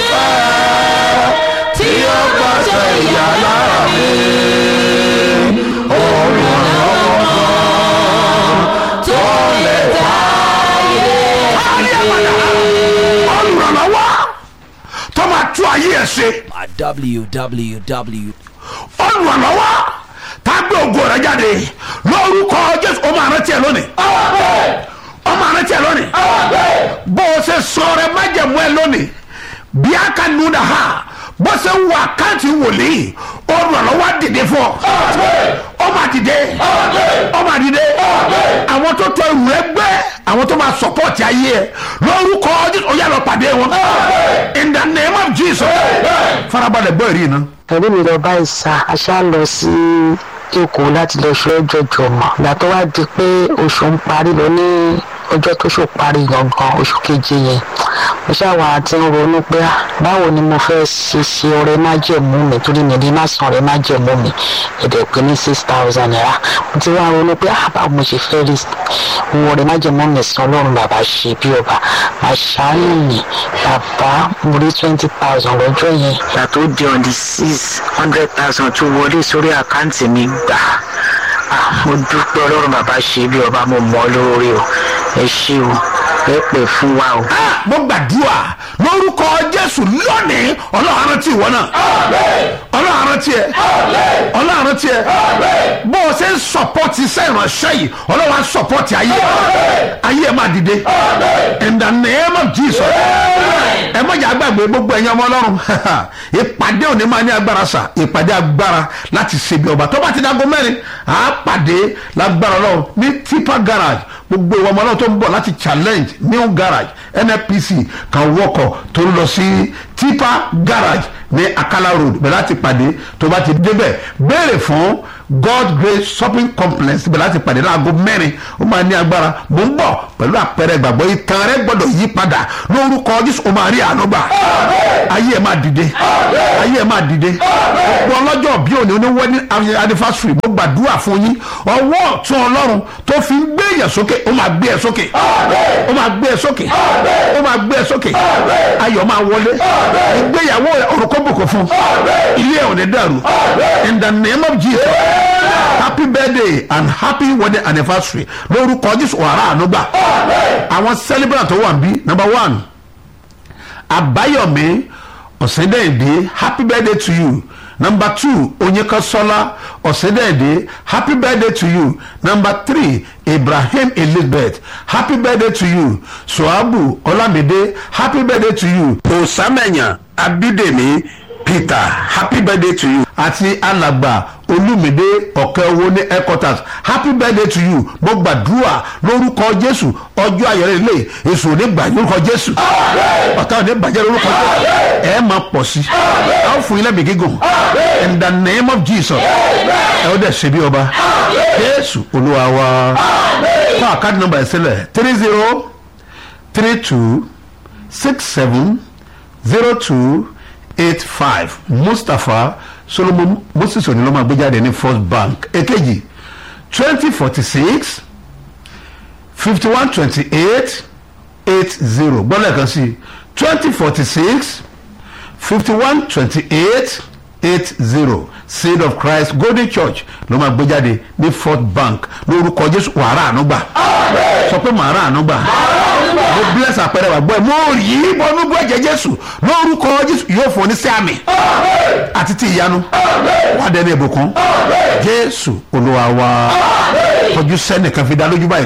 fẹ́ tí ó gbọ́sẹ̀ ìyá lára mi. Olùrànlọ́wọ́ tó lè dáyé olùrànlọ́wọ́ tó máa tú ayé ẹ̀ ṣe at www. olùrànlọ́wọ́ tá a gbé ògo rẹ̀ jáde lórúkọ jésù ó máa rántí ẹ lónìí ó máa rántí ẹ lónìí bó o ṣe sọ rẹ májẹ̀mú ẹ lónìí bí a ka nu da ha bó ṣe wọ àkáǹtì wòlíì olùrànlọ́wọ́ á dìde fún ọ ó máa dìde ó máa dìde àwọn tó tọ ìrù rẹ gbẹ àwọn tó máa sọpọ́ọ̀tì ayé ẹ lórúkọ jésù ó yà lọ pàdé wọn in the name of jesus farabalẹ̀ gbọ́ ìrì iná. ẹ̀rí mi lọ bá ìsà aṣá lọ sí èkó láti lọ ṣe ọjọ́ jọmọ ìgbà tó wá di pé oṣù ń parí lọ ní ọjọ́ tó ṣò parí gangan oṣù keje yẹn mo ṣàwà àti ń ronú pé ah, báwo ni mo fẹ́ ṣe ṣe ọrẹ májẹ̀mú mi torí mi ní má san ọrẹ májẹ̀mú mi ẹ̀dẹ̀ pé ní six thousand naira mo ti wá ronú pé ah, báwo mo ṣe fẹ́ rí owó ọrẹ májẹ̀mú mi san ọlọ́run bàbá ṣe bí ọba àṣàánú mi bàbá mo rí twenty thousand lọ́jọ́ yẹn ìgbà tó di on the six hundred thousand tó wọlé sórí àkáǹtì mi gbà Ah, mo dúpẹ́ ọlọ́run bàbá ṣe bí ọba mo mọ̀ ọ́ lórí o ẹ ṣé o ẹ pè fún wa o. mo gbàdúrà lórúkọ jésù lónìí ọlọ́run rántí ìwọ náà ọlọ́run rántí ẹ ọlọ́run rántí ẹ bó o ṣe ń sọpọ́tì iṣẹ́ ìránṣẹ́ yìí ọlọ́run á sọpọ́tì ayé ẹ ayé ẹ máa dìde in the name of jesus ẹ mọ̀jà gbàgbé gbogbo ẹ̀yin ọmọ ọlọ́run ìpàdé òní máa ní agbára sà ìpàdé agbára láti ṣèbí ọba tó bá ti dágọ́ mẹ́rin à á pàdé lágbára ọlọ́run ní tipa garage gbogbo ìwọ ọmọ ọlọ́run tó ń bọ̀ láti challenge new garage nnpc kan wọkọ̀ tó ń lọ sí tipa garage ní akala road bẹ̀rẹ̀ láti pàdé tó bá ti débẹ̀ béèrè fún god grace shopping complex bẹ̀rẹ̀ láti pàdé láago mẹ́rin ó máa ní agbára mò ń bọ̀ pẹ̀lú àpẹẹrẹ ìgbàgbọ́ ìtàn rẹ gbọ́dọ̀ yí padà lórúkọ jésù ó máa rí àánú gbà ayé ẹ̀ máa dìde ayé ẹ̀ máa dìde ọ̀pọ̀ ọlọ́jọ́ bí òní oní wedding anniversary mo gbàdúrà fún yín ọwọ́ ọ̀tún ọlọ́run tó fi ń gbé èèyàn sókè ó máa gbé ẹ sókè ó máa gbé ẹ sókè ó máa gbé ẹ sókè ayọ̀ máa wọlé ìgbéyàwó orúkọ bùkún fún ilé ẹ̀ ò ní dàrú in the name of jesus happy birthday and happy wedding anniversary lórúkọ jésù wàrà ànúgbà àwọn celebrant tó wà ń bí number one àbáyọ̀mí ọ̀sẹ̀dẹ̀ẹ̀dẹ̀ happy birthday to you number two onyekasola ọ̀sẹ̀dẹ̀ẹ̀dẹ̀ happy birthday to you number three ibrahim elizabeth happy birthday to you suabu olamide happy birthday to you osamenya abidemi peter happy birthday to you àti alàgbà olùmìdé ọ̀kẹ́ owó ní headquarters happy birthday to you mo gbàdúrà lórúkọ jésù ọjọ́ ayọ̀rẹ́ ilé èso ò ní gbà lórúkọ jésù ọ̀tá ò ní bàjẹ́ lórúkọ jésù ẹ̀ máa pọ̀ sí i a ó fún yín lẹ́mìí gígùn in the name of jesus ẹ ó dẹ̀ ṣe bí ọba jésù olúwa wa fún àkáàdì nọmba ẹ̀ sílẹ̀ three zero three two six seven zero two eight five mustapha solomon moses onílọ́ máa gbé jáde ní first bank èkejì twenty forty six fifty one twenty eight eight zero gbọ́dọ̀ kan sí twenty forty six fifty one twenty eight eight zero seed of christ golden church ló máa gbé jáde ní fourth bank lórúkọ jésù wàrà ànúgbà sọ pé màrà ànúgbà mo bless àpẹẹrẹ wà gbọ́ ẹ mo rí bọ́nú bọ́ ẹ̀jẹ̀ jésù lórúkọ jésù yóò fún ọ ní sí àmì àti ti ìyanu wà á dẹni ìbùkún jésù olúwa wa kọjú sẹ́nìkan fi dá lójú báyìí.